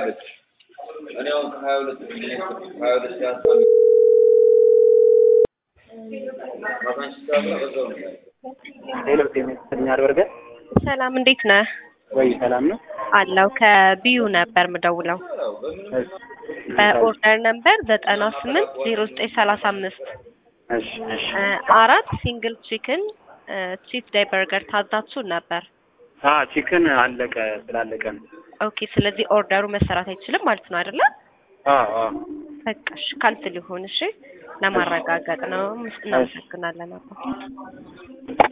ሁለት እኔ አሁን ከሀያ ሁለት ሀያ ሁለት ሰዓት ማታንሽ ሰዓት በዛው ነው ሌሎች የሚያስተኛል በርገር ሰላም እንዴት ነህ? ወይ ሰላም ነው። አለው ከቢዩ ነበር ምደውለው እሺ በኦርደር ነምበር ዘጠና ስምንት ዜሮ ዘጠኝ ሰላሳ አምስት እሺ እሺ አራት ሲንግል ቺክን ቺፕ ዳይ በርገር ታዛችሁ ነበር። አ ቺክን አለቀ ስላለቀ ነው። ኦኬ ስለዚህ ኦርደሩ መሰራት አይችልም ማለት ነው አይደለ? አ አ በቃ እሺ ካንስል ይሁን እሺ። ለማረጋገጥ ነው። እናመሰግናለን አባ